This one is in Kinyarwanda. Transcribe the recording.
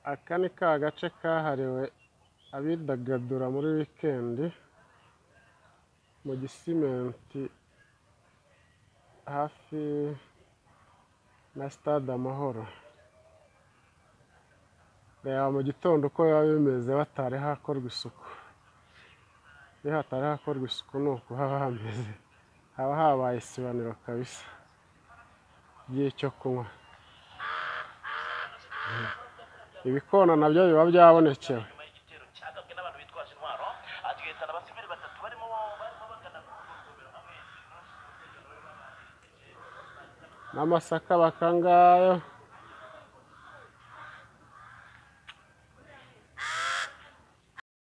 Aka ni ka gace kahariwe abidagadura muri wikendi mu gisimenti hafi na sitade Amahoro, reba mu gitondo uko biba bimeze hatari hakorwa isuku, iyo hatari hakorwa isuku ni uku haba hameze, haba habaye isibaniro kabisa ry'icyo kunywa, ibikona nabyo biba byabonekewe. nyuma y'igitero cyagabwe n'abantu bitwaje intwaro agahitana abasivili batatu barimo barimo bagana ku rugomero hamwe n'amasaka bakangayo